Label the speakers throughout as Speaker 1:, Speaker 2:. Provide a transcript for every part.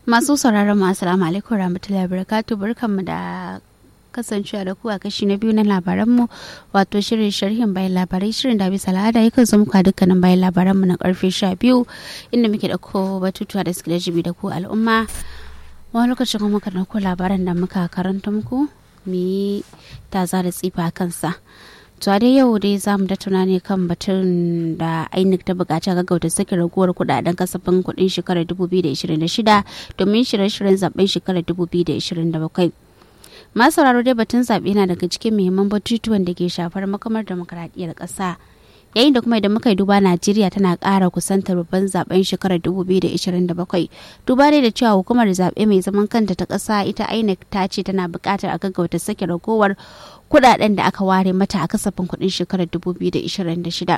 Speaker 1: Masu sauraron mu assalamu alaikum rahmatullahi barakatuh barkanmu da kasancewa da ku a kashi na biyu na labaranmu wato shirin sharhin bayan labarai shirin da bisa al'ada yakan zo muku a dukkanin bayan labaranmu na karfe sha biyu inda muke da ko batutuwa da suke da jibi da ku al'umma wani lokacin kuma muka dauko labaran da muka karanta muku mu yi taza da tsifa kansa to a dai yau dai za mu tattauna ne kan batun da INEC ta buƙaci gaggauta sake raguwar kudaden kasafin kuɗin shekarar 2026 domin shirye-shiryen zaben shekarar 2027 masu sauraro dai batun zaɓe na daga cikin muhimman batutuwan da ke shafar makamar demokaradiyyar ƙasa yayin da kuma idan muka yi duba najeriya tana ƙara kusantar babban zaben shekarar 2027 duba dai da cewa hukumar zaɓe mai zaman kanta ta ƙasa ita inec ta ce tana buƙatar a gaggauta sake ragowar kuɗaɗen da aka ware mata a kasafin kuɗin shekarar 2026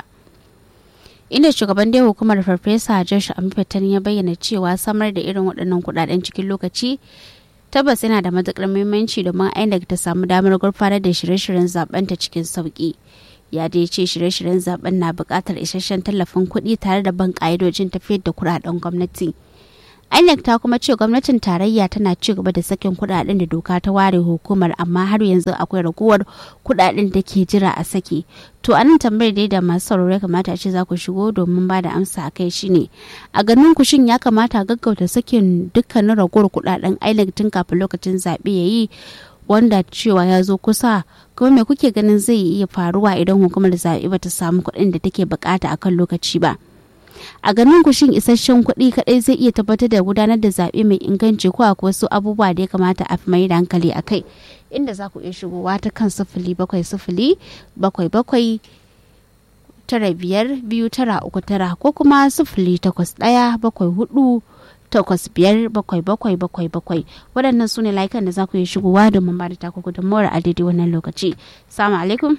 Speaker 1: inda shugaban dai hukumar farfesa josh amfetan ya bayyana cewa samar da irin waɗannan kuɗaɗen cikin lokaci tabbas yana da matuƙar muhimmanci domin inec ta samu damar gurfanar da shirye-shiryen zaben ta cikin sauƙi ya dai ce shirye-shiryen zaben na buƙatar isasshen tallafin kuɗi tare da ban ƙa'idojin tafiyar da kuɗaɗen gwamnati INEC ta kuma ce gwamnatin tarayya tana ci gaba da sakin kuɗaɗen da doka ta ware hukumar amma har yanzu akwai raguwar kuɗaɗen da ke jira a sake to a nan tambayar dai da masu sauraro ya kamata a ce za ku shigo domin ba da amsa a kai shine a ganin ku shin ya kamata gaggauta sakin dukkanin raguwar kuɗaɗen INEC tun kafin lokacin zaɓe ya yi wanda cewa ya zo kusa kuma me kuke ganin zai iya faruwa idan hukumar zaɓe bata samu kuɗin da take bukata akan lokaci ba a ganin ku shin isasshen kuɗi kaɗai zai iya tabbatar da gudanar da zaɓe mai inganci ko akwai wasu abubuwa da ya kamata a fi mai da hankali a kai inda za ku iya shigowa ta kan sifili bakwai sifili bakwai bakwai tara biyar biyu tara uku tara ko kuma sifili takwas ɗaya bakwai hudu takwas biyar bakwai bakwai bakwai bakwai waɗannan su ne layukan da za ku yi shigowa domin ba da taku gudunmawar a daidai wannan lokaci salamu alaikum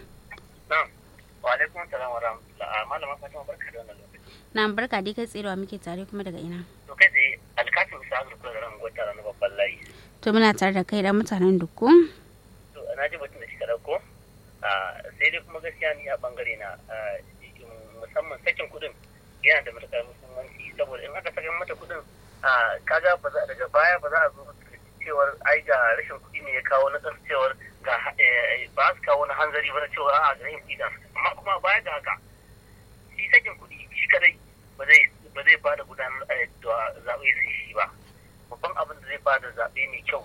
Speaker 2: wa alaikum salam wa rahmatullah malama fatima barka da wannan lokaci
Speaker 1: na barka dai kai tserewa muke tare kuma daga ina
Speaker 2: to kai tsaye alkasim sa azur kula da ran gwata na babban layi
Speaker 1: to muna tare da kai da mutanen dukku
Speaker 2: to na ji batun da shi ka dauko sai dai kuma gaskiya ni a bangare na musamman sakin kuɗin yana da matuƙar muhimmanci saboda in aka saka mata kuɗin kaga ba za daga baya ba za a zo cewar ai ga rashin kuɗi ne ya kawo na ƙasa cewar ga ba su kawo na hanzari ba na cewar a'a ga yin kuɗi amma kuma baya ga haka shi sakin kuɗi shi kadai ba zai ba zai bada gudanar da zaɓe sai shi ba babban abin da zai bada zaɓe mai kyau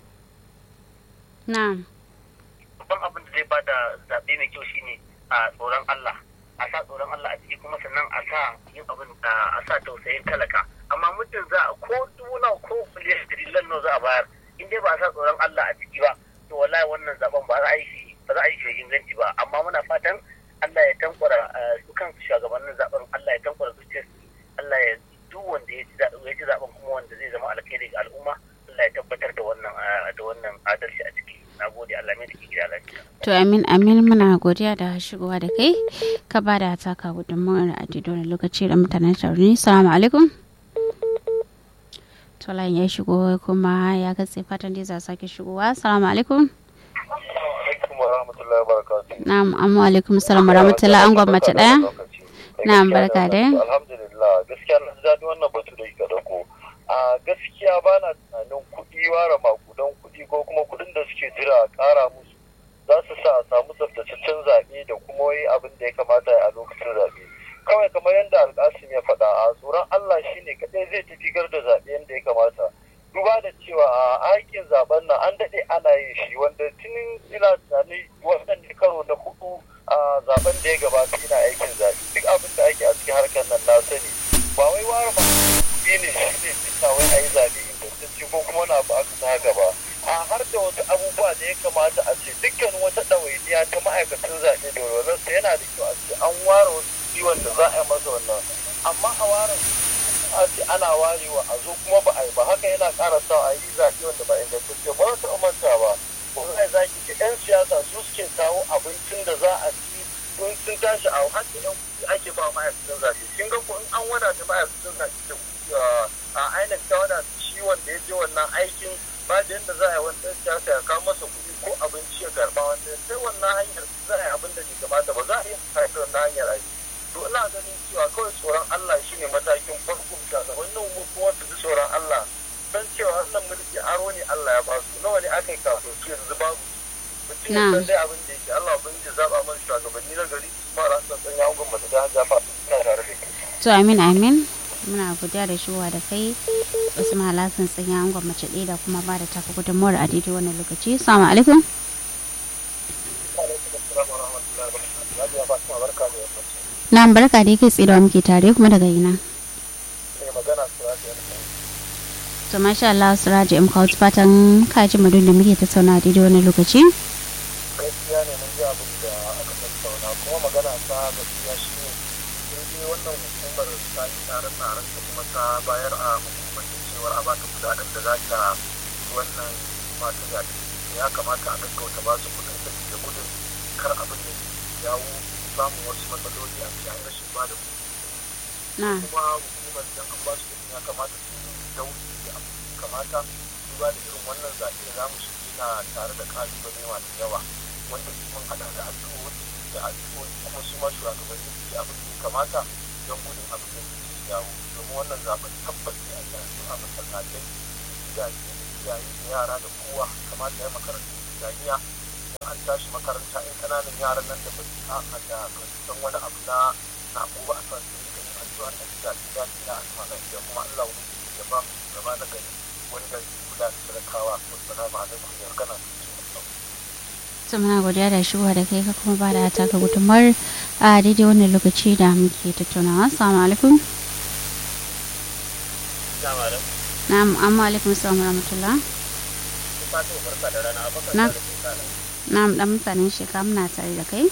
Speaker 1: na'am
Speaker 2: babban abin da zai bada zaɓe mai kyau shine a tsoron Allah a sa tsoron Allah a ciki kuma sannan a sa yin abin a sa tausayin talaka amma muddin za a ko duna ko miliyan trillion nawa za a bayar in dai ba a sa tsoron Allah a ciki ba to wallahi wannan zaben ba za a yi shi ba za a yi shi inganci ba amma muna fatan Allah ya tankwara su kan shugabannin zaben Allah ya tankwara zuciyar Allah ya duk wanda ya ci zaben kuma wanda zai zama alkhairi ga al'umma Allah ya tabbatar da wannan da wannan adalci a ciki na gode Allah mai da ke gida lafiya
Speaker 1: to amin amin muna godiya da shigowa da kai ka ba da taka gudunmawar a wani lokaci da mutanen tauri salamu alaikum Tolan ya shigo kuma ya katse fatan da za sake shigowa salamu alaikum Na'am, amma alaikum salam wa rahmatullahi an gwamnati daya. Na'am, barka da.
Speaker 3: Alhamdulillah, gaskiya na daɗi wannan batu da kika dauko. A gaskiya ba na tunanin kuɗi ware makudan kuɗi ko kuma kuɗin da suke jira a ƙara musu za su sa a samu tsaftataccen zaɓe da kuma wai abin da ya kamata a lokacin zaɓe. Kawai kamar yadda alƙasim ya faɗa a tsoron Allah shine kaɗai zai tafi da zaɓe yadda ya kamata. duba da cewa a aikin zaben nan an daɗe ana yin shi wanda tunin ina tunani wannan karo na hudu a zaben da ya gabata ina aikin zaɓe duk abin da ake a cikin harkar nan na sani ba wai ware ba kuɗi ne shi ne fita wai a yi zaɓe ingantacce ko kuma na ba aka ta haka ba a har da wasu abubuwa da ya kamata a ce dukkanin wata ɗawainiya ta ma'aikatan zaɓe da walwalarsa yana da kyau a ce an ware wasu kuɗi wanda za a yi masa wannan amma a ware a ce ana warewa a zo kuma ba a yi ba haka yana ƙara sa a yi zaɓe wanda ba ingantacce ba za ta manta ba wallahi za ki ga 'yan siyasa su suke kawo abincin da za a ci sun sun tashi a har da 'yan kuɗi ake ba ma'aikatan zaɓe kin ga ko in an wadata ma'aikatan zaɓe da kuɗi a ainihin ta wadata shi wanda ya je wannan aikin ba da yadda za a yi wani ɗan siyasa ya kawo masa kuɗi ko abinci ya karɓa wanda sai wannan hanyar za a yi abin da bai kamata ba za a iya haifar wannan hanyar aiki to ina ganin cewa kawai tsoron Allah shine matakin farko shugabannin mu kuma su ji tsoron Allah don shi ne san dai abin da yake Allah ubangiji zaba mana shugabanni na gari kuma ran san san yawon gwamnati da hajja fa ina tare da kai
Speaker 1: to amin amin muna godiya da shigowa da kai usman alhassan tsinya an gwamnati ɗaya da kuma ba da taka gudunmuwar a daidai wannan lokaci salamu alaikum na barka da yake tsira muke tare kuma daga ina to masha Allah Siraji M Kaut fatan ka ji madun da muke tattauna a daidai wannan lokaci
Speaker 3: gaskiya ne mun ji abin da aka tattauna kuma magana ta gaskiya shi ne sun je wannan hukumar ta yi tsare tsaren ta kuma ta bayar a hukumance cewar a bata kudaden da za ta wannan masu zaɓe ya kamata a gaggauta ba su kudin da da gudun kar abin da yawo samun wasu matsaloli a cikin rashin ba da
Speaker 1: na
Speaker 3: kuma hukumar idan an ba su kudin ya kamata su dauri da kamata duba da irin wannan zaɓe da za mu shi na tare da kalubale masu yawa wanda mun haɗa da addu'o'i da addu'o'i kuma su ma shugabanni su yi abin da ya kamata don gudun abin da su yawo domin wannan zaɓen tabbas ne a yanzu a masallatai gidaje iyaye da yara da kowa kamata ya makarantu islamiyya idan an tashi makaranta in ƙananan yaran nan da ba su a da ba su san wani abu na sako ba a san su rika yin addu'a na gida gida gida a sama da kuma Allah wani ya ba mu gaba na gari wanda zai kula da talakawa wassalamu alaikum ya kana
Speaker 1: to muna godiya da shigowa da kai ka kuma ba da taka gudunmuwar a daidai wannan lokaci da muke tattaunawa assalamu alaikum na'am amma alaikum assalam wa rahmatullah na na'am dan mutanen shekara muna tare da kai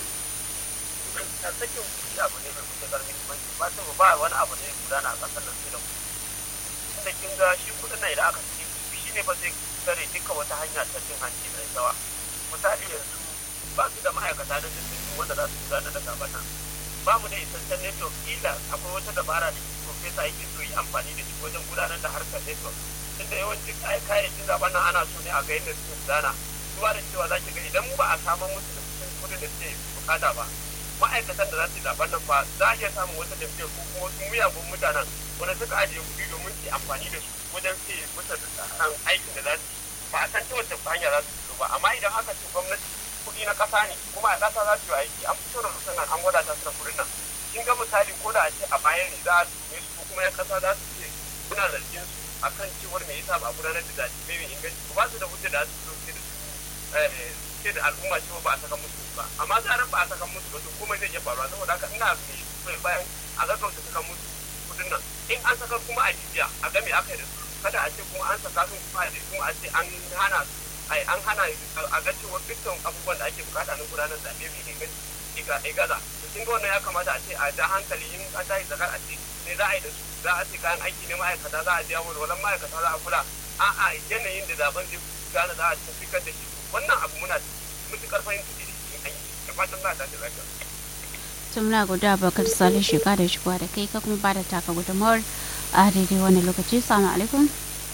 Speaker 2: sakin kuɗi abu ne mai matuƙar muhimmanci ba ta ba wani abu ne gudana a ƙasar nan sai da kuɗi tunda kin ga shi kuɗin nan idan aka saki shi ne ba zai tsare duka wata hanya ta cin hanci mai tsawa misali yanzu ba su da ma'aikata da jirgin wanda za su gudanar da zaben nan ba mu da isasshen network kila akwai wata dabara da profesa yake so yi amfani da shi wajen gudanar da harkar network tunda yawancin kayayyakin zaben nan ana so ne a ga yadda suke gudana duba da cewa za ki ga idan ba a samar musu da kuɗin kuɗin da suke bukata ba ma'aikatan da za su yi zaben nan fa za a iya samun wata tafiyar ko kuma wasu miyagun mutanen wanda suka ajiye kuɗi domin su amfani da su wajen su musu da aikin da za su yi ba a san ta wacce hanya za su fito ba amma idan aka ce gwamnati kuɗi na ƙasa ne kuma a ƙasa za su yi aiki an fito da musamman an wadata su da kuɗin nan kin ga misali ko da a ce a bayan ne za a tume su ko kuma yan ƙasa za su ce suna zargin su akan cewar me yasa ba a gudanar da zaɓe mai inganci ba su da hujja da su fito da su ce da al'umma cewa ba a saka musu ba amma zarar ba a saka musu ba to komai zai iya faruwa saboda haka ina mai bayan a gaggauta saka musu kudin nan in an saka kuma a jibiya a game aka yi da su kada a ce kuma an saka sun kuma a kuma a ce an hana ai an hana a ga cewa dukkan abubuwan da ake bukata na gudanar zaɓe mai inganci ga gaza to kin ga wannan ya kamata a ce a ja hankali in an tashi zakar a ce me za a yi da su za a ce kayan aiki ne ma'aikata za a biya wani walan ma'aikata za a kula a'a yanayin da zaben zai gane za a tafi da shi wannan abu muna mutukar fahimta da shi an yi da fatan za a tashi lafiya.
Speaker 1: tun muna guda bakar salih shiga da shigowa da kai ka kuma ba da taka gudunmawar a daidai wani lokaci salamu alaikum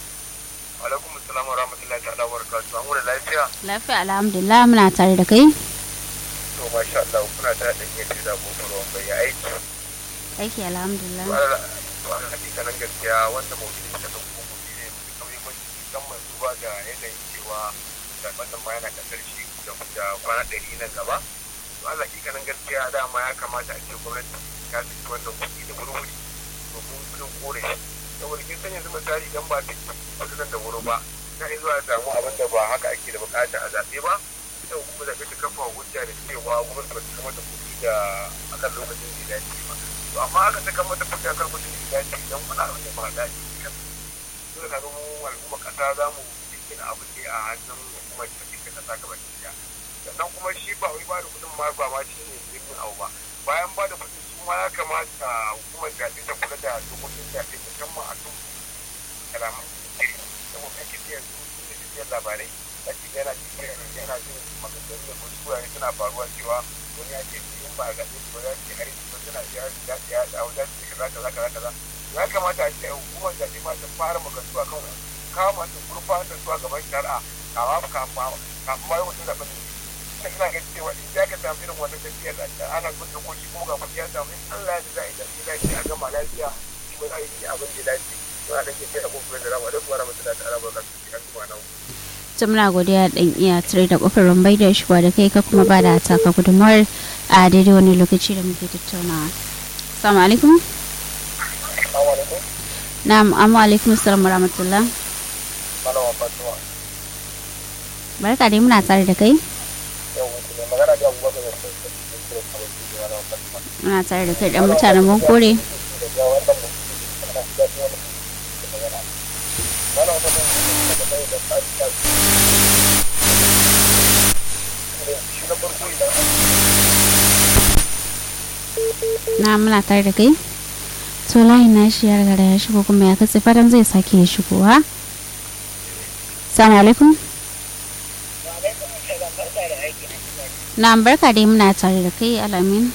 Speaker 3: alaikum assalam wa rahmatullahi ta'ala wa barakatuhu an wani lafiya
Speaker 1: lafiya alhamdulillah muna tare da kai
Speaker 3: to masha Allah kuna ta da iya da kofar ruwan bai aiki
Speaker 1: aiki alhamdulillah
Speaker 3: to a hakikanin gaskiya wanda mawuyi da kan kuma ne mutum muhimmanci musamman duba da yanayin cewa zaben nan ma yana kasar shi da kwana ɗari nan gaba to a hakikanin gaskiya dama ya kamata a ce gwamnati ta saki wannan kuɗi da wuri-wuri domin kudin kore saboda kin san yanzu misali idan ba ta kudin da wuri ba ta yi zuwa samu abin da ba haka ake da bukata a zaɓe ba ita kuma zaɓe ta kafa hujja da cewa gwamnati ba ta kama da kuɗi da akan lokacin da ya dace ba to amma aka saka mata kuɗi akan lokacin da ya dace idan wani abin da ba dace kan dole na ga mu al'umma ƙasa za mu cikin abin da a hannun hukumar da take ƙasa gaba ɗaya sannan kuma shi ba wai ba da kuɗin ma ba ma shi ne zikin abu ba bayan ba da kuɗi su ma ya kamata hukumar zaɓe ta kula da dokokin zaɓe musamman a kan kalaman jiri saboda ake ce yanzu da tafiyar labarai a cikin yana cikin yana jin maganganu da wasu wurare suna faruwa cewa wani ya ce in ba a zaɓe su ba za su yi hari ba suna iya ya ce ya dawo za su yi kaza kaza kaza kaza ya kamata a ce hukumar zaɓe ma ta fara maganganu a kan kawo masu gurfanar da su a gaban shari'a kawo kafin kafin ma yawancin zaɓen ne ina ina ga cewa in ya ka samu irin wannan tafiyar da ana kun da koshi kuma ga mutum ya samu in Allah ya za a yi da ya a gama lafiya kuma za a yi abin da ya dace to a ɗan ke kai abubuwan da rawa da kuma ramatu da ta'ala barka su an kuma na
Speaker 1: ta muna godiya dan iya tare da kofar rumbai da shigowa da kai ka kuma ba da taka gudunmawar a daidai wani lokaci da muke tattaunawa assalamu alaikum na'am amma alaikum assalam warahmatullah
Speaker 3: malama fatima
Speaker 1: barka dai muna tare da kai
Speaker 3: yau wuce ne magana da abubakar da sun sun sun kira kawai su ne malama fatima
Speaker 1: muna tare da kai dan mutanen mun kore
Speaker 3: da ga wannan mutum da da da wani da magana malama fatima da da da ta ta shi na farko idan an
Speaker 1: na muna tare da kai to layin na shi ya riga da ya shigo kuma ya katse fatan zai sake ya shigowa assalamu alaikum na barka dai muna tare da kai alamin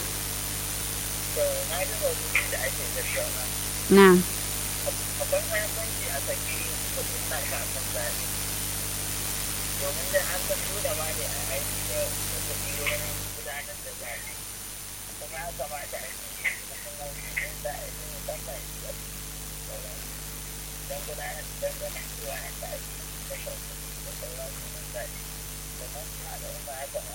Speaker 1: na
Speaker 2: akwai mahimmanci a saki kudin na kafin zaɓe domin da an san da ma ne a aiki da kuɗi wurin gudanar da zaɓe kuma ya kamata a yi hukumomi sun da a yi musamman don gudanar da ganin cewa yadda ake kashe kuɗi da sauransu na zaɓe domin suna da umma ya kamata